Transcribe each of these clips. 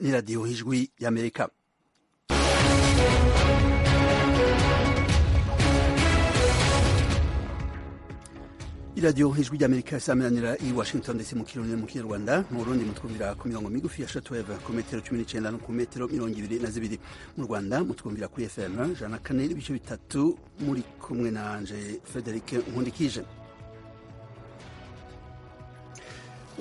ni radiyo y'ijwi y'amerika iradiyo ijwi ry'amerika isaminanira i washington ndetse mu kirundi mu kinyarwanda mu burundi mutwumvira ku mirongo migufi ya shatuweve ku metero cumi n'icyenda no ku metero mirongo ibiri na zibiri mu rwanda mutwumvira kuri fm ijana na kane n'ibice bitatu muri kumwe nanje frederic nkundikije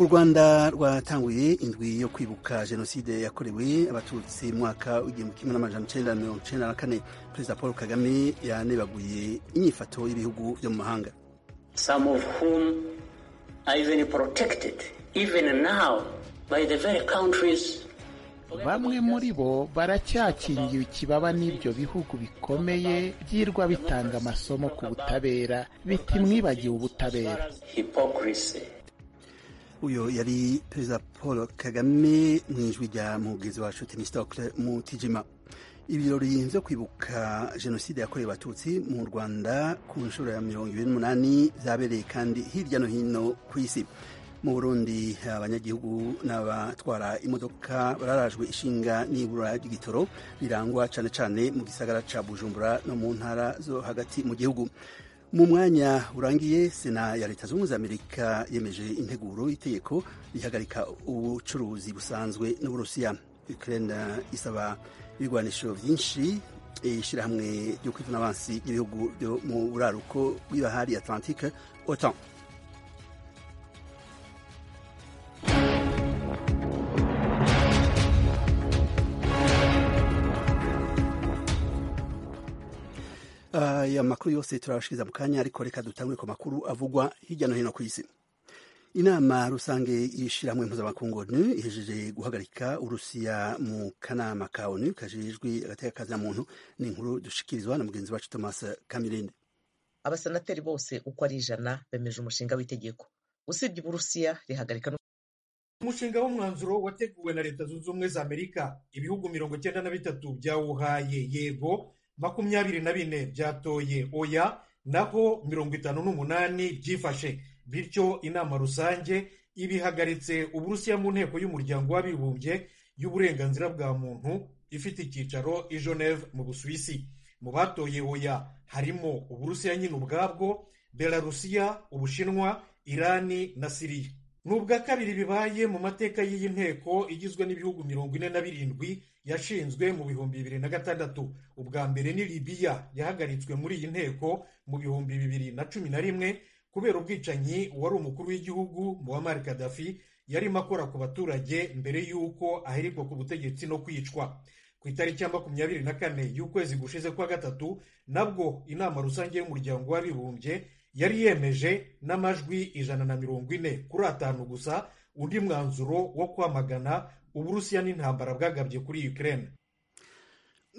u rwanda rwatanguye indwi yo kwibuka jenoside yakorewe abatutsi mu mwaka w'igihumbi kimwe n'amajana icyenda mirongo icyenda na kane perezida paul kagame yanebaguye inyifato y'ibihugu byo mu mahanga some of whom are even protected, even now, by the very countries. Bamwe muri bo baracyakiriye ikibaba n'ibyo bihugu bikomeye byirwa bitanga amasomo ku butabera biti mwibagiwe ubutabera. Hypocrisy. uyo yari perezida paul kagame mu ijwi rya mugezi wacu tenisidoke mu tijima ibirori byo kwibuka jenoside yakorewe abatutsi mu rwanda ku nshuro ya mirongo ibiri n'umunani zabereye kandi hirya no hino ku isi mu burundi abanyagihugu n'abatwara imodoka bararajwe ishinga n'ibura ry'igitoro rirangwa cyane cyane mu gisagara cya bujumbura no mu ntara zo hagati mu gihugu mu mwanya urangiye sena ya leta zunze ubumwe za amerika yemeje integuro y'itegeko rihagarika ubucuruzi busanzwe n'uburusiya ukraine isaba ibigwanisho byinshi ishyirahamwe ryo kwitana abansi ry'ibihugu byo mu buraruko bw'ibahari atlantique otan aya makuru yose turabashiriza mu kanya ariko reka dutangure ku makuru avugwa hirya no hino ku isi inama rusange y'ishyirahamwe mpuzamakungu onu ihejeje guhagarika urusiya mu kanama ka onu kajejwe agatekakazamuntu ni inkuru dushikirizwa na mugenzi wacu thomas kamirinde abasenateri bose uko ari ijana bemeje umushinga w'itegeko usibye uburusiya rihagarika umushinga w'umwanzuro wateguwe na leta zunze ubumwe za amerika ibihugu mirongo icyenda na bitatu byawuhaye yego makumyabiri na bine byatoye oya naho mirongo itanu n'umunani byifashe bityo inama rusange ibihagaritse uburusiya mu nteko y'umuryango w'abibumbye y'uburenganzira bwa muntu ifite icyicaro i geneve mu busuwisi mu batoye oya harimo uburusiya nyine ubwabwo belarusiya ubushinwa irani na siriya ni ubwa kabiri bibaye mu mateka y'iyi nteko igizwe n'ibihugu mirongo ine na birindwi yashinzwe mu bihumbi bibiri na gatandatu ubwa mbere ni libiya yahagaritswe muri iyi nteko mu bihumbi bibiri na cumi na rimwe kubera ubwicanyi wari umukuru w'igihugu muammar kadafi yarimo akora ku baturage mbere y'uko aherekwa ku butegetsi no kwicwa ku itariki ya makumyabiri na kane y'ukwezi gushize kwa gatatu nabwo inama rusange y'umuryango w'abibumbye yari yemeje n'amajwi ijana na mirongo ine kuri atanu gusa undi mwanzuro wo kwamagana uburusiya n'intambara bwagabye kuri ukraine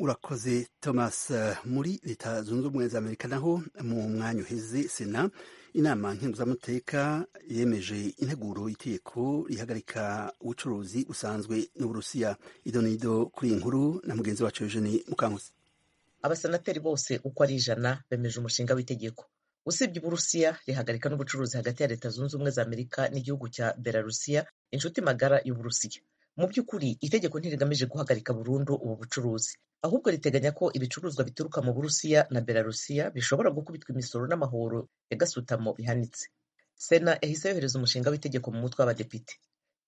urakoze thomas muri leta zunze ubumwe za amerika naho mu mwanya uheze sena inama nkemuramateka yemeje integuro y'itegeko rihagarika ubucuruzi busanzwe n'uburusiya idonido kuri iyi nkuru na mugenzi wacu eugene mukankusi abasenateri bose uko ari ijana bemeje umushinga w'itegeko usibye uburusiya rihagarika n'ubucuruzi hagati ya leta zunze ubumwe za amerika n'igihugu cya belarusiya inshuti magara y'uburusiya mu by'ukuri itegeko ntirigamije guhagarika burundu ubu bucuruzi ahubwo riteganya ko ibicuruzwa bituruka mu burusiya na belarusiya bishobora gukubitwa imisoro n'amahoro ya gasutamo bihanitse sena yahise yohereza umushinga w'itegeko mu mutwe w'abadepite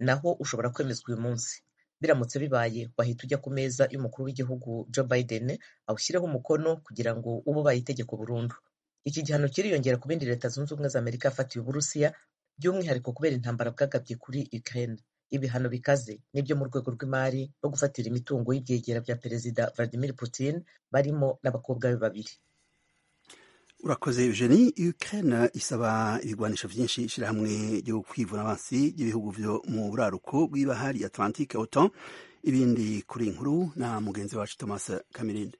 naho ushobora kwemezwa uyu munsi biramutse bibaye wahita ujya ku meza y'umukuru w'igihugu joe biden awushyireho umukono kugira ngo ube ubaye itegeko burundu iki gihano kiriyongera ku bindi leta zunze ubumwe za amerika yafatiye uburusiya by'umwihariko kubera intambara bwagabye kuri ukraine ibihano bikaze nibyo mu rwego rw'imari no gufatira imitungo y'ibyegera bya perezida vladimir putin barimo n'abakobwa be babiri urakoze eugeni ukraine isaba ibigwanisho byinshi ishyirahamwe ryo kwivuna abansi ry'ibihugu byo mu buraruko bw'ibahari atlantique otan ibindi kuri nkuru na mugenzi wacu thomas kamirinde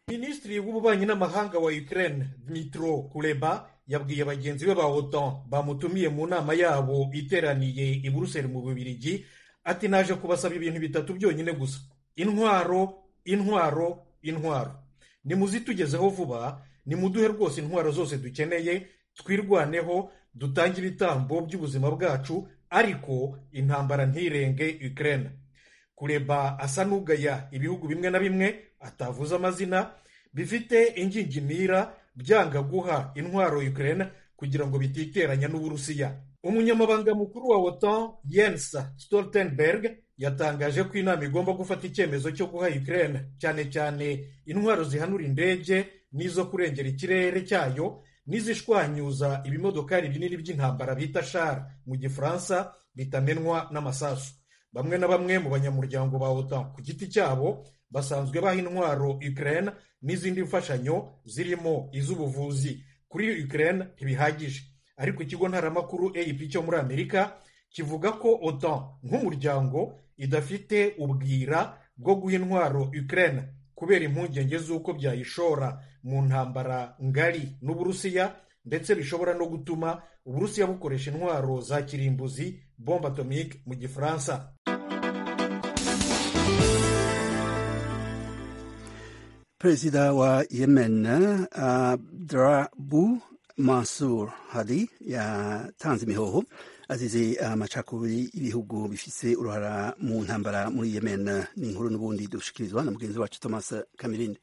minisitiri w'ububanyi n'amahanga wa ukraine dmitro kuleba yabwiye bagenzi be ba otan bamutumiye mu nama yabo iteraniye i buruseli mu bubirigi ati naje kubasaba ibintu bitatu byonyine gusa intwaro intwaro intwaro nimuzitugezeho vuba nimuduhe rwose intwaro zose dukeneye twirwaneho dutange ibitambo by'ubuzima bwacu ariko intambara ntirenge ukraine kureba asa n'ugaya ibihugu bimwe na bimwe atavuze amazina bifite ingingimira byanga guha intwaro Ukraine kugira ngo bititeranya n'uburusiya umunyamabanga mukuru wa wota Jens Stoltenberg yatangaje ko inama igomba gufata icyemezo cyo guha Ukraine cyane cyane intwaro zihanura indege n'izo kurengera ikirere cyayo n'izishwanyuza ibimodokari binini by'intambara bita shara mu gifaransa bitamenwa n'amasasu bamwe na bamwe mu banyamuryango ba otan ku giti cyabo basanzwe baha intwaro ukraine n'izindi mfashanyo zirimo iz'ubuvuzi kuri ukraine ntibihagije ariko ikigo ntaramakuru ap cyo muri amerika kivuga ko otan nk'umuryango idafite ubwira bwo guha intwaro ukraine kubera impungenge z'uko byayishora mu ntambara ngari n'uburusiya ndetse bishobora no gutuma uburusiya bukoresha intwaro za kirimbuzi bombe atomike mu gifaransa perezida wa yemen abdurabu mansur hadi yatanze imihoho azize amacakubiri y'ibihugu bifite uruhara mu ntambara muri yemen ni inkuru n'ubundi dushikirizwa na mugenzi wacu thomas kamirinde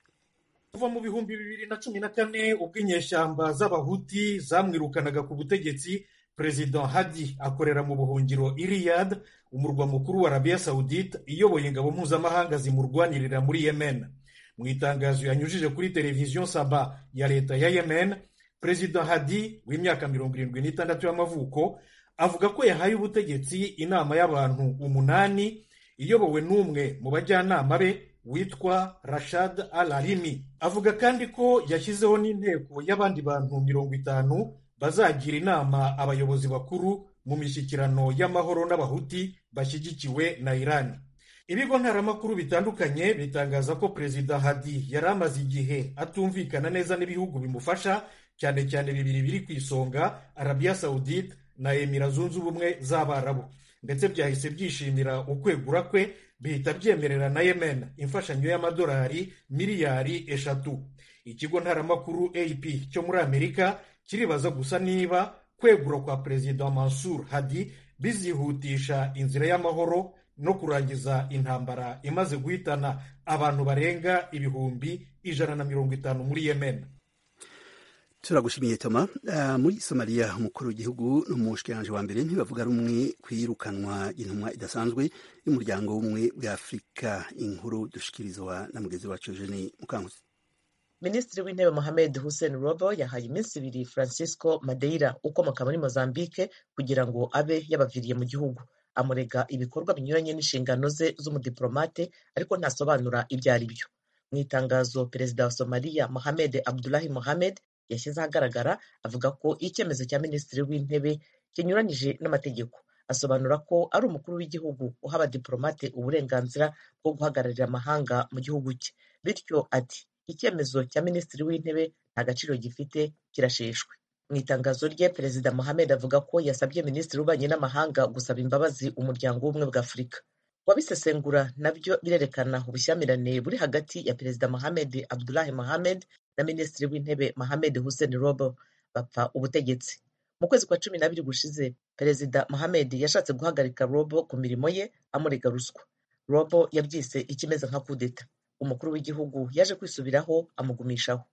kuva mu bihumbi bibiri na cumi na kane ubwo inyeshyamba z'abahuti zamwirukanaga ku butegetsi perezida hadi akorera mu buhungiro iriyad umurwa mukuru wa arabiya sawudite iyoboye ingabo mpuzamahanga zimurwanirira muri yemen mu itangazo yanyujije kuri televiziyo saba ya leta ya yemen perezida hadi w'imyaka mirongo irindwi n'itandatu y'amavuko avuga ko yahaye ubutegetsi inama y'abantu umunani iyobowe n'umwe mu bajyanama be witwa rashad al arimi avuga kandi ko yashyizeho n'inteko y'abandi bantu mirongo itanu bazagira inama abayobozi bakuru mu mishyikirano y'amahoro n'abahuti bashyigikiwe na irani ibigo ntaramakuru bitandukanye bitangaza ko perezida hadi yari amaze igihe atumvikana neza n'ibihugu bimufasha cyane cyane bibiri biri ku isonga arabiya sawudite na emira zunze ubumwe z'abarabu ndetse byahise byishimira ukwegura kwe bihita byemerera na yemen imfashanyo y'amadolari miliyari eshatu ikigo ntaramakuru ap cyo muri amerika kiribaza gusa niba kwegura kwa perezida mansur hadi bizihutisha inzira y'amahoro no kurangiza intambara imaze guhitana abantu barenga ibihumbi ijana na mirongo itanu muri yemen turagushimiye toma muri somaliya umukuru w'igihugu n'umushyikiranganje wa mbere ntibavuga rumwe ku iyirukanwa intumwa idasanzwe y'umuryango w'ubumwe bwa afurika inkuru dushikirizwa na mugenzi wacu jeni mukanguzi minisitiri w'intebe mohamed hussein robo yahaye iminsi ibiri francisco madeira ukomoka muri mozambique kugira ngo abe yabaviriye mu gihugu amurega ibikorwa binyuranye n'inshingano ze z'umudiplomate ariko ntasobanura ibyo ari byo mu itangazo perezida wa somaliya mohamed abdulahi mohamed yashyize ahagaragara avuga ko icyemezo cya minisitiri w'intebe kinyuranyije n'amategeko asobanura ko ari umukuru w'igihugu uha abadiporomate uburenganzira bwo guhagararira amahanga mu gihugu cye bityo ati icyemezo cya minisitiri w'intebe nta gaciro gifite kirasheshwe mu itangazo rye perezida mohamed avuga ko yasabye minisitiri w'ububanyi n'amahanga gusaba imbabazi umuryango w'ubumwe bwa afurika wabisesengura nabyo birerekana ubushyamirane buri hagati ya perezida mohamed abdulahi mohamed na minisitiri w'intebe mohamed hussein robo bapfa ubutegetsi mu kwezi kwa cumi n'abiri gushize perezida mohamed yashatse guhagarika robo ku mirimo ye amurega ruswa robo yabyise ikimeze nka kudeta umukuru w'igihugu yaje kwisubiraho amugumishaho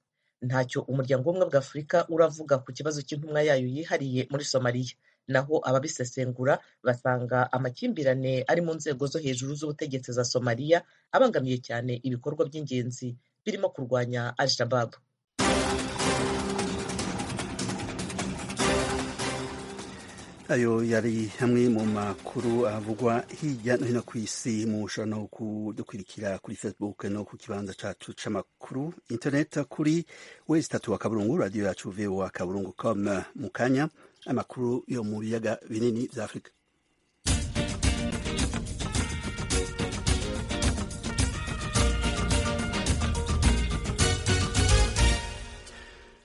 ntacyo umuryango w'ubumwe bwa afurika uravuga ku kibazo cy'intumwa yayo yihariye muri somaliya naho ababisesengura basanga amakimbirane ari mu nzego zo hejuru z'ubutegetsi za somaliya abangamiye cyane ibikorwa by'ingenzi birimo kurwanya al-shabab ayo yari hamwe mu makuru avugwa hirya no hino ku isi mu bushobozi no kudukurikira kuri facebook no ku kibanza cyacu cy'amakuru internet kuri wezi tatu wa kaburungu radiyo yacu voa kaburungu com mu kanya amakuru yo mu biyaga binini bya afurika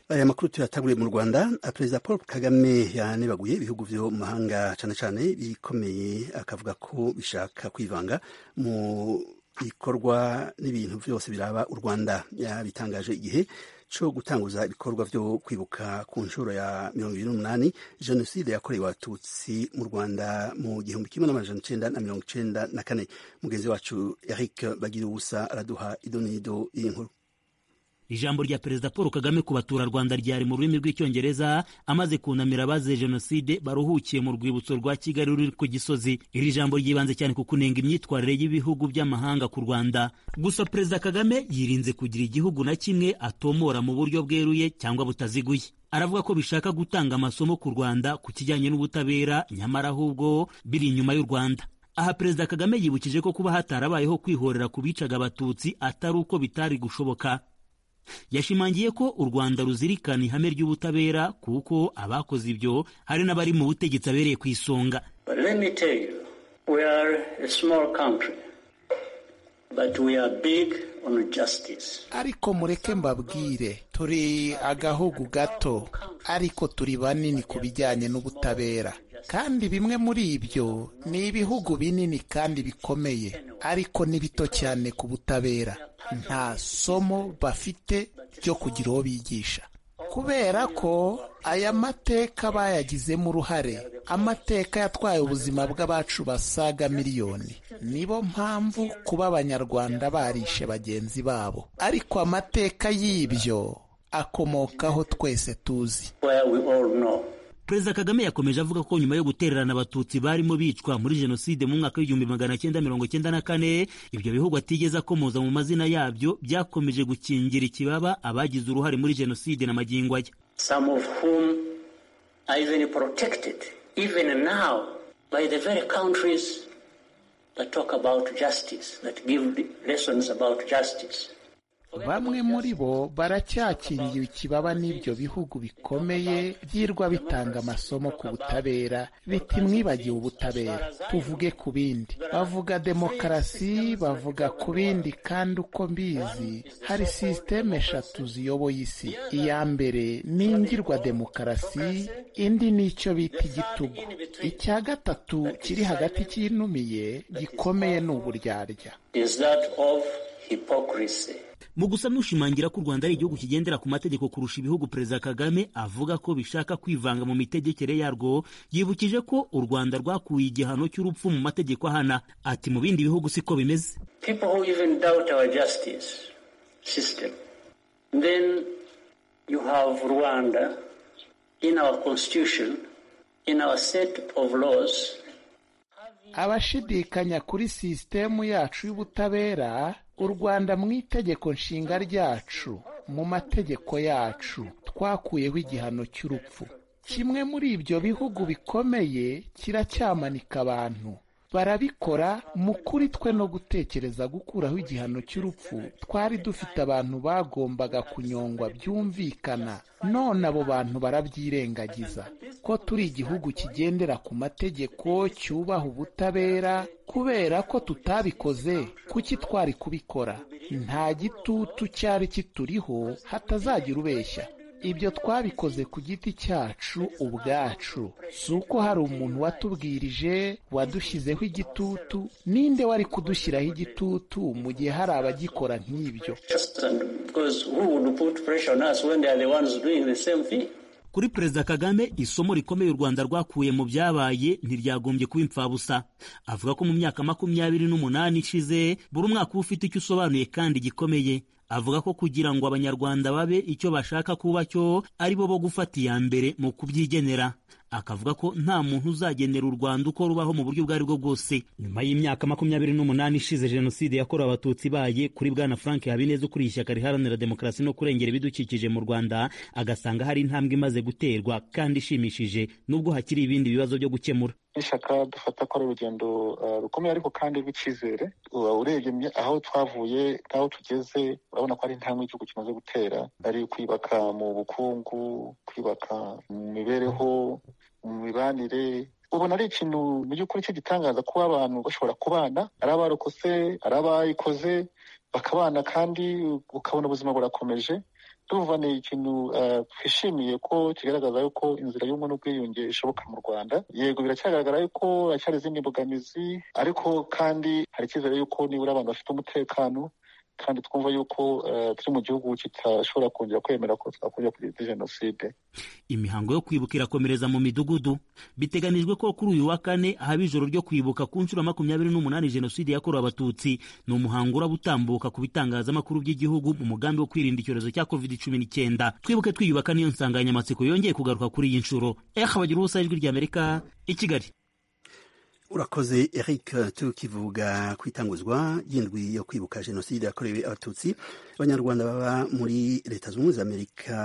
aya makuru tuyataguriye mu rwanda perezida paul kagame yanebaguye ibihugu byo mu mahanga cyane cyane bikomeye akavuga ko bishaka kwivanga mu bikorwa n'ibintu byose biraba u rwanda yabitangaje igihe cyo gutanguza ibikorwa byo kwibuka ku nshuro ya mirongo irindwi n'umunani jenoside yakorewe abatutsi mu rwanda mu gihumbi kimwe n'amajana icyenda na mirongo icyenda na kane mugenzi wacu eric bagira ubusa araduha idonido y'inkuru ijambo rya perezida paul kagame ku baturarwanda ryari mu rurimi rw'icyongereza amaze kunamira abazize jenoside baruhukiye mu rwibutso rwa kigali ruri ku gisozi iri jambo ryibanze cyane ku kunenga imyitwarire y'ibihugu by'amahanga ku rwanda gusa perezida kagame yirinze kugira igihugu na kimwe atomora mu buryo bweruye cyangwa butaziguye aravuga ko bishaka gutanga amasomo ku rwanda ku kijyanye n'ubutabera nyamara ahubwo biri inyuma y'u rwanda aha perezida kagame yibukije ko kuba hatarabayeho kwihorera ku bicaga abatutsi atari uko bitari gushoboka yashimangiye ko u rwanda ruzirikana ihame ry'ubutabera kuko abakoze ibyo hari n'abari mu butegetsi abereye ku isonga ariko mureke mbabwire turi agahugu gato ariko turi banini ku bijyanye n'ubutabera kandi bimwe muri ibyo ni ibihugu binini kandi bikomeye ariko ni bito cyane ku butabera nta somo bafite ryo kugira uwo bigisha kubera ko aya mateka bayagizemo uruhare amateka yatwaye ubuzima bw'abacu basaga miliyoni nibo mpamvu kuba abanyarwanda barishe bagenzi babo ariko amateka y'ibyo akomokaho twese tuzi perezida kagame yakomeje avuga ko nyuma yo gutererana abatutsi barimo bicwa muri jenoside mu mwaka w'igihumbi magana cyenda mirongo cyenda na kane ibyo bihugu atigeze akomoza mu mazina yabyo byakomeje gukingira ikibaba abagize uruhare muri jenoside na magingo aya bamwe muri bo baracyakingiwe ikibaba n'ibyo bihugu bikomeye byirwa bitanga amasomo ku butabera biti mwibagiwe ubutabera tuvuge ku bindi bavuga demokarasi bavuga ku bindi kandi uko mbizi hari sisiteme eshatu ziyoboye isi iya mbere ni ingirwa demokarasi indi ni icyo bita igitugu icya gatatu kiri hagati cyinumiye gikomeye ni uburyarya mu gusa n'ushimangira ko u rwanda ari igihugu kigendera ku mategeko kurusha ibihugu perezida kagame avuga ko bishaka kwivanga mu mitegekere yarwo yibukije ko u rwanda rwakuye igihano cy'urupfu mu mategeko ahana ati mu bindi bihugu siko bimeze abashidikanya kuri sisitemu yacu y'ubutabera u rwanda mu itegeko nshinga ryacu mu mategeko yacu twakuyeho igihano cy'urupfu kimwe muri ibyo bihugu bikomeye kiracyamanika abantu barabikora mu kuri twe no gutekereza gukuraho igihano cy'urupfu twari dufite abantu bagombaga kunyongwa byumvikana none abo bantu barabyirengagiza ko turi igihugu kigendera ku mategeko cyubaha ubutabera kubera ko tutabikoze kuki twari kubikora nta gitutu cyari kituriho hatazagira ubeshya ibyo twabikoze ku giti cyacu ubwacu si uko hari umuntu watubwirije wadushyizeho igitutu ninde wari kudushyiraho igitutu mu gihe hari abagikora nk'ibyo kuri perezida kagame isomo rikomeye u rwanda rwakuye mu byabaye ntiryagombye kuba impfabusa avuga ko mu myaka makumyabiri n'umunani ishize buri umwaka uba ufite icyo usobanuye kandi gikomeye avuga ko kugira ngo abanyarwanda babe icyo bashaka kuba cyo ari bo bo gufata iya mbere mu kubyigenera akavuga ko nta muntu uzagenera u rwanda uko rubaho mu buryo ubwo ari bwo bwose nyuma y'imyaka makumyabiri n'umunani ishize jenoside yakorewe abatutsi ibaye kuri bwana frank habineza ukuriye ishyaka riharanira demokarasi no kurengera ibidukikije mu rwanda agasanga hari intambwe imaze guterwa kandi ishimishije nubwo hakiri ibindi bibazo byo gukemura n'ishyaka dufata ko ari urugendo rukomeye ariko kandi rw'icyizere urebye aho twavuye n'aho tugeze urabona ko ari intambwe igihugu kimaze gutera ari kwibaka mu bukungu kwibaka mu mibereho mu mibanire ubona ari ikintu mu by'ukuri cy'igitangaza kuba abantu bashobora kubana ari abarokotse ari abayikoze bakabana kandi ukabona ubuzima burakomeje tuvuva ni ikintu twishimiye ko kigaragaza yuko inzira y'ubumwe n'ubwiyunge ishoboka mu rwanda yego biracyagaragara yuko hacyari izindi mbogamizi ariko kandi hari icyizere yuko nibura abantu bafite umutekano kandi twumva yuko eh, turi mu gihugu kitashobora kongera kwemera ko twakongera kugira jenoside imihango yo kwibuka irakomereza mu midugudu biteganijwe ko kuri uyu wa kane haba ijoro ryo kwibuka ku nshuro ya makumyabiri n'umunani jenoside yakorewe abatutsi ni umuhango uraba utambuka ku bitangazamakuru by'igihugu mu mugambi wo kwirinda icyorezo cya covid cumi n'icyenda twibuke twiyubaka niyo nsanganyamatsiko yongeye kugaruka kuri iyi nshuro eha bagira ubusa ijwi ry'amerika i kigali urakoze eric tukivuga ku itanguzwa ry'indwi yo kwibuka jenoside yakorewe abatutsi abanyarwanda baba muri leta zunze ubumwe za amerika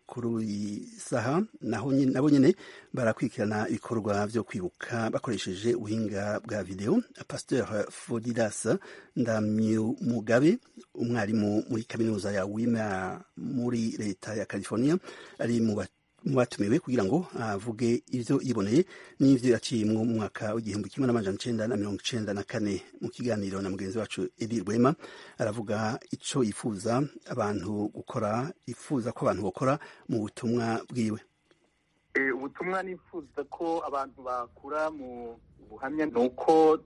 kuri iyi saha naho nyine- nabo nyine barakurikirana ibikorwa byo kwibuka bakoresheje ubuhinga bwa videwo pasteur fodidas ndamyu mugabe umwarimu muri kaminuza ya wima muri leta ya california ari mu ba- mu batumiwe kugira ngo avuge ibyo yiboneye n'ibyo yaciye mu mwaka w'igihumbi kimwe n'amajana icyenda na mirongo icyenda na kane mu kiganiro na mugenzi wacu edi rwema aravuga icyo yifuza abantu gukora yifuza ko abantu bakora mu butumwa bwiwe Eh, ubutumwa nifuza ko abantu bakura mu buhamya ni uko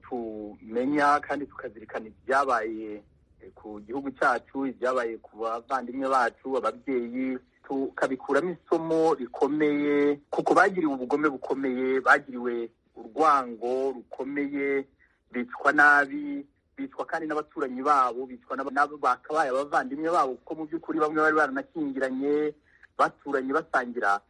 tumenya kandi tukazirikana ibyabaye eh, ku gihugu cyacu ibyabaye ku bavandimwe bacu ababyeyi tukabikuramo isomo rikomeye kuko bagiriwe ubugome bukomeye bagiriwe urwango rukomeye bicwa nabi bicwa kandi n'abaturanyi babo bicwa n'aba- n'abo bakabaye abavandimwe babo kuko mu by'ukuri bamwe bari baranakingiranye baturanye basangira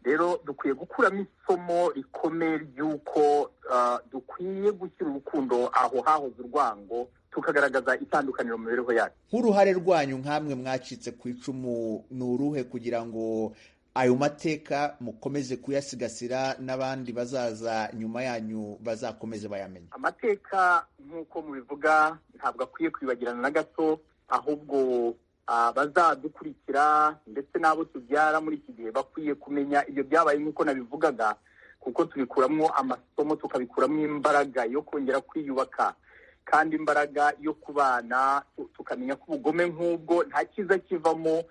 rero dukwiye gukuramo isomo rikomeye ry'uko ah, dukwiye gushyira urukundo aho hahoze urwango tukagaragaza itandukaniro mu mibereho yacu nk'uruhare rwanyu nk'amwe mwacitse ku icumu ni uruhe kugira ngo ayo mateka mukomeze kuyasigasira n'abandi bazaza nyuma yanyu bazakomeze bayamenye amateka nk'uko mubivuga ntabwo akwiye kwibagirana na gato ahubwo ah, bazadukurikira ndetse n'abo tubyara muri iki gihe bakwiye kumenya ibyo byabaye nk'uko nabivugaga kuko tubikuramo amasomo tukabikuramo imbaraga yo kongera kwiyubaka kandi imbaraga yo kubana tu- tukamenya ko ubugome nk'ubwo nta cyiza kivamo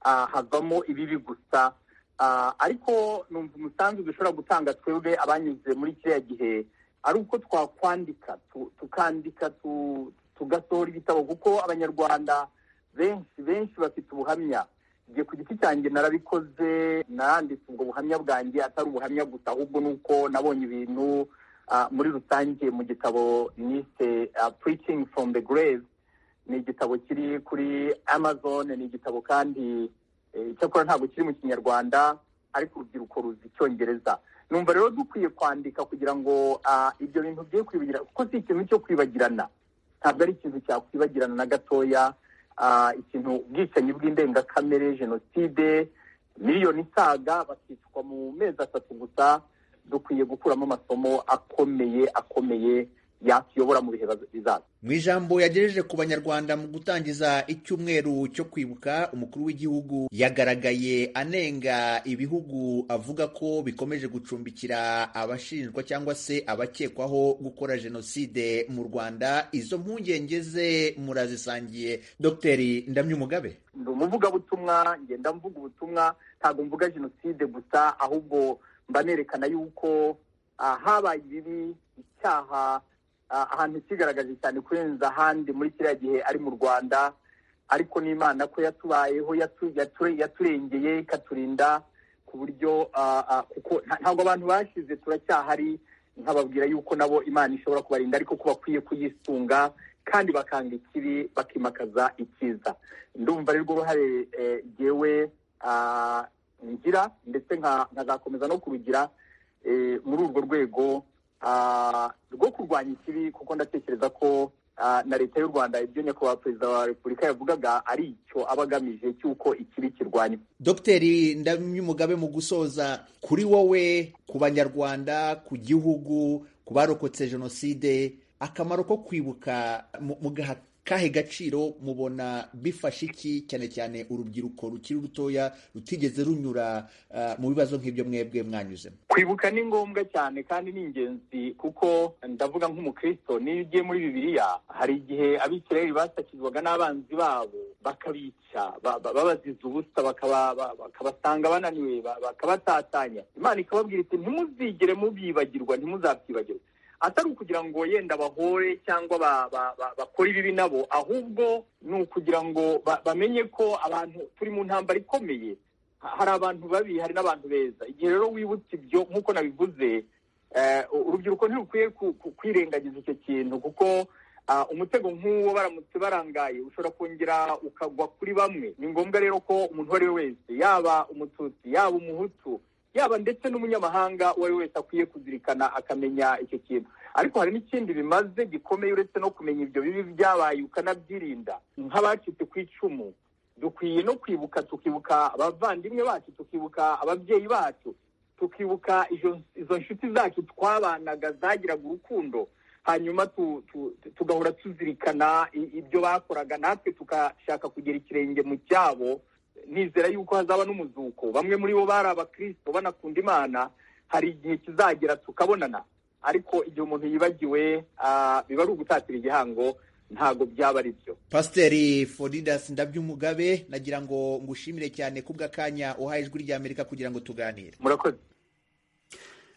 ah, havamo ibibi gusa Ah, ariko numva umusanzu dushobora gutanga twebwe abanyuze muri kiriya gihe ari uko twakwandika tu- tukandika tu- tugasohora ibitabo kuko abanyarwanda benshi benshi bafite ubuhamya njye ku giti cyanjye narabikoze naranditse ubwo buhamya bwanjye atari ubuhamya gusa ahubwo ni uko nabonye ibintu ah, muri rusange mu gitabo nise ah, preaching from the grave ni igitabo kiri kuri amazon ni igitabo kandi eh, icyakora ntabwo kiri mu kinyarwanda ariko urubyiruko ruzi icyongereza numva rero dukwiye kwandika kugira ngo ah, ibyo bintu bye kwibagirana kuko si ikintu cyo kwibagirana ntabwo ari ikintu cyakwibagirana na gatoya Ah, ikintu ubwicanyi bw'indengakamere jenoside miliyoni isaga bakicwa mu mezi atatu gusa dukwiye gukuramo amasomo akomeye akomeye yatuyobora mu bihe baz- bizaza mu ijambo yagejeje ku banyarwanda mu gutangiza icyumweru cyo kwibuka umukuru w'igihugu yagaragaye anenga ibihugu avuga ko bikomeje gucumbikira abashinjwa cyangwa se abakekwaho gukora jenoside mu rwanda izo mpungenge ze murazisangiye dogiteri ndamyumugabe ndi umuvugabutumwa ngenda mvuga ubutumwa ntabwo mvuga jenoside gusa ahubwo mba nerekana yuko ah, habaye ibibi icyaha ah, ahantu kigaragaje cyane kurenza ahandi muri kiriya gihe ari mu rwanda ariko n'imana ko yatubayeho yatu- yature- yaturengeye ikaturinda ku buryo ah, ah, kuko nta- ntabwo abantu bashize turacyahari nkababwira yuko nabo imana ishobora kubarinda ariko ko bakwiye kuyisunga kandi bakanga ikibi bakimakaza icyiza ndumva ari rwo ruhare eh, jyewe ah, ngira ndetse nka- nkazakomeza no kurugira eh, muri urwo rwego ah, rwo kurwanya ikibi kuko ndatekereza ko ah, na leta y'u rwanda ibyo nyakubahwa perezida wa repubulika yavugaga ari icyo aba agamije cy'uko ikibi kirwanywa dogiteri ndamyumugabe mu gusoza kuri wowe ku banyarwanda ku gihugu ku barokotse jenoside akamaro ko kwibuka mu- mugaha kahe gaciro mubona bifashe iki cyane cyane urubyiruko rukiri rutoya rutigeze runyura ah, mu bibazo nk'ibyo mwebwe mwanyuzemo kwibuka ni ngombwa cyane kandi ni ingenzi kuko ndavuga nk'umukristo niyo ugiye muri bibiliya hari igihe abisirayeli basakizwaga n'abanzi babo bakabica ba- ba- babaziza ubusa bakaba- ba- bakabasanga bananiwe ba- bakabatatanya imana ikababwira iti ntimuzigere mubyibagirwa ntimuzabyibagirwe atari ukugira ngo yenda bahore cyangwa ba- ba- ba- bakore ibibi nabo ahubwo ni ukugira ngo ba- bamenye ko abantu turi mu ntambara ikomeye Ha- hari abantu babi hari n'abantu beza igihe rero wibutse ibyo nk'uko nabivuze eh, urubyiruko ntirukwiye ku- ku- kwirengagiza icyo kintu kuko ah, umutego nk'uwo baramutse barangaye ushobora kongera ukagwa kuri bamwe ni ngombwa rero ko umuntu uwo ari we wese yaba umututsi yaba umuhutu yaba ndetse n'umunyamahanga uwo ari we wese akwiye kuzirikana akamenya icyo kintu ariko hari n'ikindi bimaze gikomeye uretse no kumenya ibyo bibi byabaye ukanabyirinda nk'abacitse ku icumu dukwiye no kwibuka tukibuka abavandimwe bacu tukibuka ababyeyi bacu tukibuka izo- izo nshuti zacu twabanaga zagiraga urukundo hanyuma tu- tu- tu- tugahora tuzirikana i- ibyo bakoraga natwe tugashaka kugera ikirenge mu cyabo nizera yuko hazaba n'umuzuko bamwe muri bo bari abakristo banakunda imana hari igihe kizagera tukabonana ariko igihe umuntu yibagiwe ah, biba ari ugutatira igihango ntago byaba ari byo pasiteri foridas ndabyumugabe nagira ngo ngushimire cyane kubw'akanya uhaye ijwi ry'amerika kugira ngo tuganire murakoze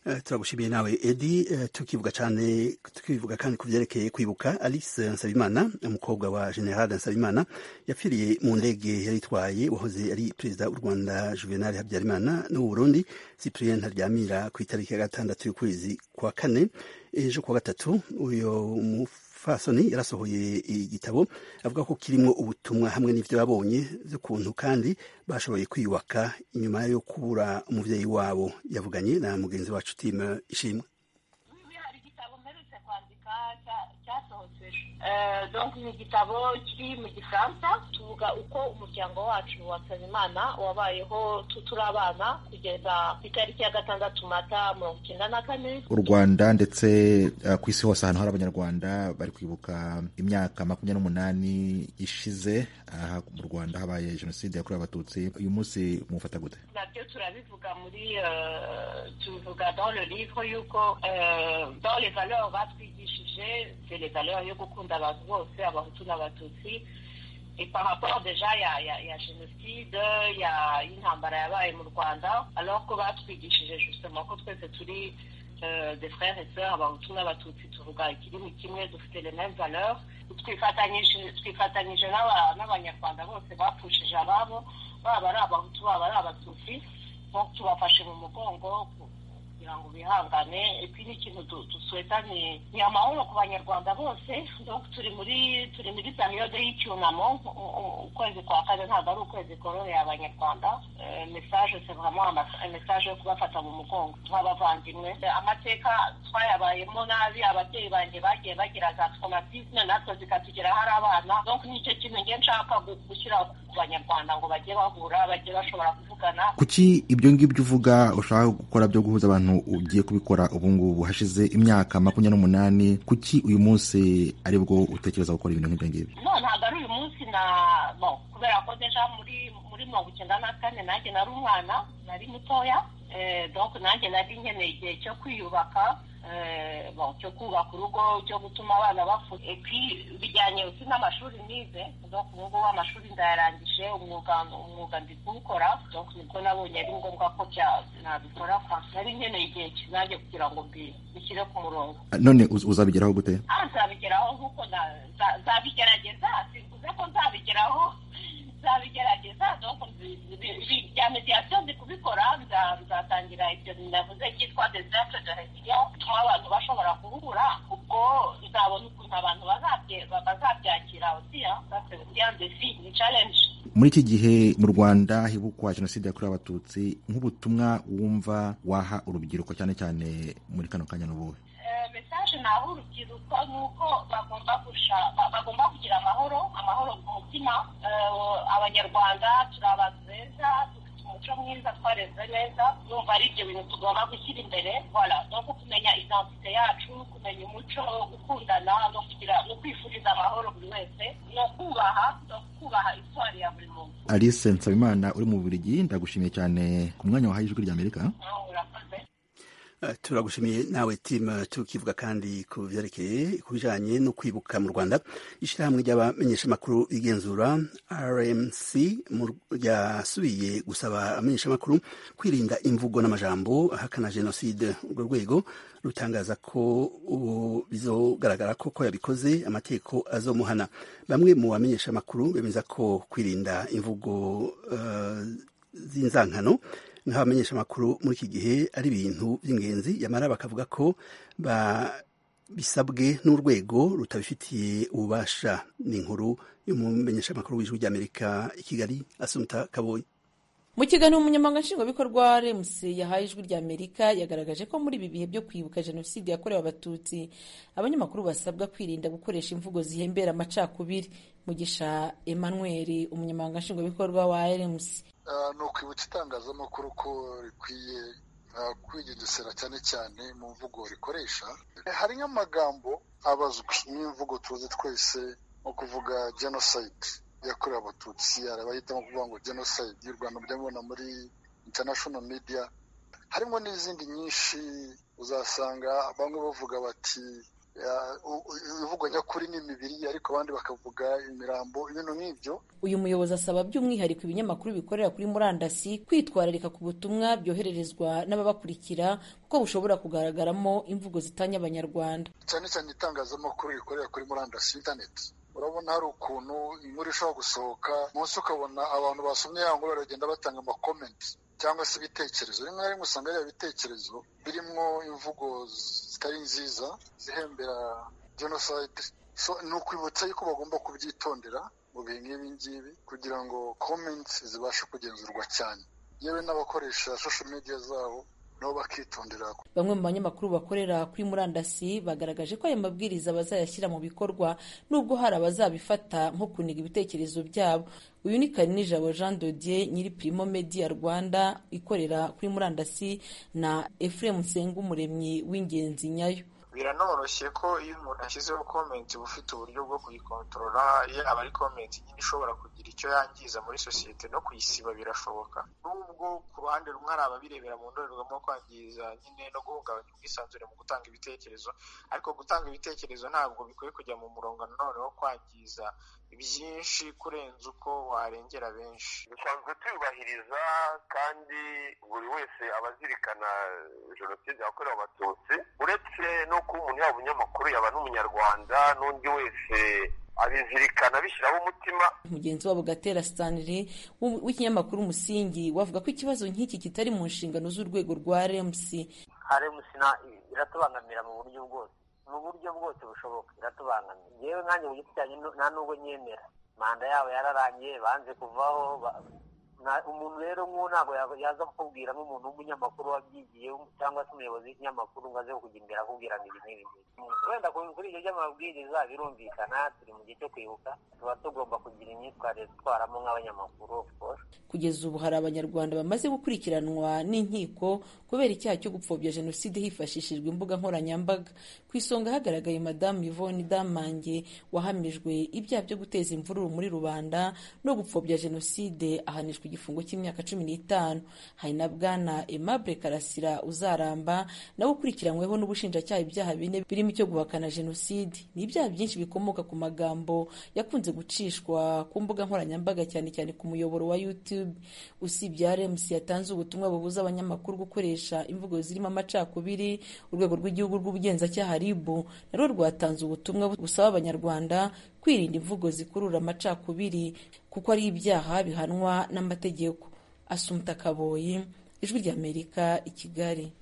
Eh, turagushimiye nawe edi eh, tukivuga cyane tukivuga kandi ku byerekeye kwibuka alice nsabimana umukobwa wa general nsabimana yapfiriye mu ndege yari itwaye wahoze ari perezida w'u rwanda juvenal habyarimana n'ubu burundi cyprien ntaryamira ku itariki ya gatandatu y'ukwezi kwa kane ejo kuwa gatatu uyu mufasoni yarasohoye igitabo avuga ko kirimo ubutumwa hamwe n'ibyo yabonye z'ukuntu kandi bashoboye kwiyubaka inyuma yo kubura umubyeyi wabo yavuganye na mugenzi wacu timu ishimwe Oui, hari igitabo mperutse kwandika cya- cyasohotse ejo Eh, donc ni igitabo kiri mu gifaransa tuvuga uko umuryango wacu wa nsabimana wabayeho tu- turi abana kugeza ku itariki ya gatandatu mata mirongo icyenda na kane u rwanda ndetse eh, ku isi hose ahantu hari abanyarwanda bari kwibuka imyaka makumyabiri n'umunani ishize aha mu rwanda habaye jenoside yakorewe abatutsi uyu munsi mufata gute nabyo turabivuga muri euh, tubivuga dans le livre yuko euh, dans les valeurs batwigishije c'est les valeurs yo gukunda abantu bose abahutu n'abatutsi et par rapport déjà ya ya ya jenoside ya y'intambara yabaye mu rwanda alors ko batwigishije justement ko twese turi euh, des frères et sœurs abahutu n'abatutsi tuvuga ikirimi kimwe dufite les mêmes valeurs twifatanyije twifatanyije n'aba- n'abanyarwanda bose bapfushije ababo baba ari abahutu baba ari abatutsi nko tubafashe mu mugongo ku- kugira ngo bihangane ibi ni ikintu du- dusweta ni ni amahoro ku banyarwanda bose donc turi muri turi muri periyode y'icyunamo U- u- ukwezi kwa kane ntabwo ari ukwezi kororeye abanyarwanda Eh, message c'est vraiment ama- message yo kubafata mu mugongo nk'abavandimwe Eh, amateka twayabayemo nabi ababyeyi banjye bagiye bagira za traumatisme natwe zikatugeraho ari abana donc nicyo kintu nge nshaka gu- gushyira ku banyarwanda ngo bajye bahura bajye bashobora kuvugana kuki ibyo ngibyo uvuga ushaka gukora byo guhuza abantu ugiye kubikora ubu ngubu hashize imyaka makumyabiri n'umunani kuki uyu munsi ari bwo utekereza gukora ibintu nk'ibyo ngibyo no ntabwo ari uyu munsi na no kubera ko deja muri muri mirongo icyenda na kane nanjye nari umwana nari mutoya eh, donc nanjye nari nkeneye igihe cyo kwiyubaka eh, bon, cyo kubaka urugo cyo gutuma abana bafu epi bijyanye uti n'amashuri nize donc ubu ngubu amashuri ndayarangije umwuga umwuga ndi kuwukora donc nibwo nabonye ari ngombwa ko bya- nabikora kwa nari nkeneye igihe kinajye kugira ngo mbi- mbishyire ku murongo Ah, none uz- uzabigeraho gute aha nzabigeraho nk'uko na- nza- nzabigerageza simvuze ko nzabigeraho nzabigerageza donc nzi- ibi- ibi- bya mediation ndi kubikora nza- nzatangira ibyo navuze cyitwa deserte de réunion bituma abantu bashobora guhura ubwo nzabona ukuntu abantu bazabye- ba- bazabyakira osiya defi ni challenge muri iki gihe mu rwanda hibukwa jenoside yakorewe abatutsi nk'ubutumwa wumva waha urubyiruko cyane cyane muri kano kanya n'ubuhe Eh, message naho urubyiruko ni uko bagomba gusha ba- bagomba kugira amahoro amahoro ku mutima Eh, abanyarwanda turi abantu beza dufite umuco mwiza twareze neza numva ari ibyo bintu tugomba gushyira imbere voilà donc kumenya identite yacu kumenya umuco gukundana no kugira no kwifuriza amahoro buri wese no kubaha no kubaha iswari ya buri muntu alice nsabimana uri mu bubiligi ndagushimiye cyane ku mwanya wahaye ijwi ry'amerika Eh, urakoze turagushimiye nawe timu tukivuga kandi ku byerekeye ku bijyanye no kwibuka mu rwanda ishyirahamwe ry'abamenyeshamakuru igenzura rmc ryasubiye gusaba amenyeshamakuru kwirinda imvugo n'amajambo ahakana jenoside urwo rwego rutangaza ko bizogaragara ko ko yabikoze amategeko azomuhana bamwe mu bamenyeshamakuru bemeza ko kwirinda imvugo z'inzankano nk'abamenyeshamakuru muri iki gihe ari ibintu by'ingenzi yamara bakavuga ko bisabwe n'urwego rutabifitiye ububasha ni inkuru y'umumenyeshamakuru w'ijwi ry'amerika i kigali asumta kabonye mu kiganiro umunyamabanga nshingwabikorwa rems yahaye ijwi rya amerika yagaragaje ko muri ibi bihe byo kwibuka jenoside yakorewe abatutsi abanyamakuru basabwa kwirinda gukoresha imvugo zihembera amacakubiri mugisha emmanuel umunyamabanga nshingwabikorwa wa rems ni ukwibutsa itangazamakuru ko rikwiye kwigengesera cyane cyane mu mvugo rikoresha hari nk'amagambo abazwi n'imvugo tuzi twese nko kuvuga jenoside yakorewe abatutsi hari abahitamo kuvuga ngo jenoside y'u rwanda mujya muri international media harimo n'izindi nyinshi uzasanga bamwe bavuga bati ibivugwa nyakuri ni imibiri ariko abandi bakavuga imirambo ibintu nk'ibyo uyu muyobozi asaba by'umwihariko ibinyamakuru bikorera kuri murandasi kwitwararika ku butumwa byohererezwa n'ababakurikira kuko bushobora kugaragaramo imvugo zitanya abanyarwanda cyane cyane itangazamakuru rikorera kuri murandasi internet urabona hari ukuntu inkuru ishobora gusohoka munsi ukabona abantu basomye ya nkuru baragenda batanga amakomenti cyangwa se ibitekerezo rimwe na rimwe usanga ari bitekerezo birimo imvugo zitari nziza zihembera jenoside ni ukwibutsa yuko bagomba kubyitondera mu bihe nk'ibi ngibi kugira ngo komenti zibashe kugenzurwa cyane yewe n'abakoresha social media zabo nabo bakitondera bamwe mu banyamakuru bakorera kuri murandasi bagaragaje ko aya mabwiriza bazayashyira mu bikorwa nubwo hari abazabifata nko kuniga ibitekerezo byabo uyu ni karinijabo jean dodier nyiri primo media rwanda ikorera kuri murandasi na efuremu nsengumuremyi w'ingenzi nyayo biranoroshye ko iyo umuntu ashyizeho komenti uba ufite uburyo bwo kuyikontorora yaba ari komenti nyine ishobora kugira icyo yangiza muri sosiyete no kuyisiba birashoboka nubwo ku ruhande rumwe hari ababirebera mu ndorerwamo kwangiza nyine no guhungabanya ubwisanzure mu gutanga ibitekerezo ariko gutanga ibitekerezo ntabwo bikwiye kujya mu murongo noneho kwangiza byinshi kurenza uko warengera benshi dusanzwe tuyubahiriza kandi buri wese aba azirikana jenoside yakorewe abatutsi uretse no kuba umuntu yaba umunyamakuru yaba n'umunyarwanda n'undi wese abizirikana bishyiraho umutima mugenzi wabo gatera stanley w'ikinyamakuru umusingi wavuga ko ikibazo nk'iki kitari mu nshingano z'urwego rwa rems rems iratubangamira mu buryo bwose mu buryo bwose bushoboka iratubangamira yewe nkanjye ku giti cyanjye nta n'ubwo nyemera manda yabo yararangiye banze kuvaho umuntu rero nk'uwo ntabwo yaza kukubwira nk'umuntu w'umunyamakuru wabyigiye cyangwa se umuyobozi w'ikinyamakuru ngo aze kugira imbere akubwira ngo ibi n'ibi wenda kuri ibyo by'amabwiriza birumvikana turi mu gihe cyo kwibuka tuba tugomba kugira imyitwarire dutwaramo nk'abanyamakuru kugeza ubu hari abanyarwanda bamaze gukurikiranwa n'inkiko kubera icyaha cyo gupfobya jenoside hifashishijwe imbuga nkoranyambaga ku isonga hagaragaye madamu yvonne damange wahamijwe ibyaha byo guteza imvururu muri rubanda no gupfobya jenoside ahanishwa igifungo cy'imyaka cumi n'itanu hari na bwana aimable karasira uzaramba nawe ukurikiranyweho n'ubushinjacyaha ibyaha bine birimo icyo guhakana jenoside ni ibyaha byinshi bikomoka ku magambo yakunze gucishwa ku mbuga nkoranyambaga cyane cyane ku muyoboro wa youtube usibye rmc yatanze ubutumwa bubuza abanyamakuru gukoresha imvugo zirimo amacakubiri urwego rw'igihugu rw'ubugenzacyaha ribu narwo rwatanze ubutumwa busaba abanyarwanda kwirinda imvugo zikurura amacakubiri kuko ari ibyaha bihanwa n'amategeko asumta kaboyi ijwi ry'amerika i kigali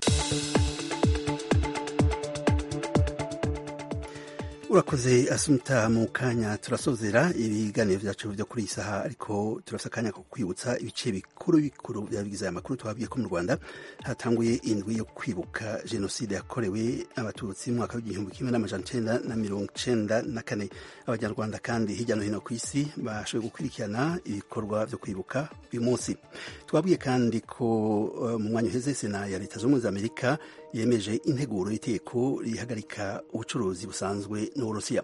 urakoze asumta mu kanya turasozera ibiganiro byacu byo kuri iyi saha ariko turafite akanya ko kwibutsa ibice bikuru bikuru byabigize aya makuru twabwiye ko mu rwanda hatanguye indwi yo kwibuka jenoside yakorewe abatutsi mu mwaka w'igihumbi kimwe n'amajana icyenda na mirongo icyenda na kane abanyarwanda kandi hirya no hino ku isi bashoboye gukurikirana ibikorwa byo kwibuka uyu munsi twabwiye kandi ko mu mwanya uheze sena ya leta zunze ubumwe za amerika yemeje integuro y'itegeko rihagarika ubucuruzi busanzwe n'uburusiya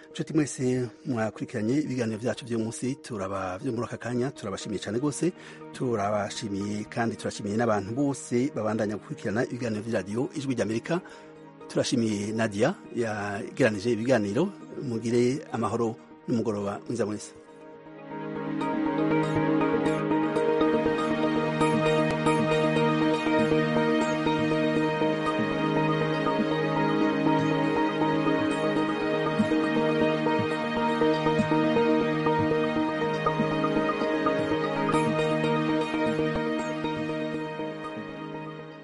inshuti mwese mwakurikiranye ibiganiro byacu munsi turaba byo muri aka kanya turabashimiye cyane rwose turabashimiye kandi turashimiye n'abantu bose babandanya gukurikirana ibiganiro by'iradiyo ijwi ry'amerika turashimiye nadia yageranije ibiganiro mugire amahoro n'umugoroba mwiza mwese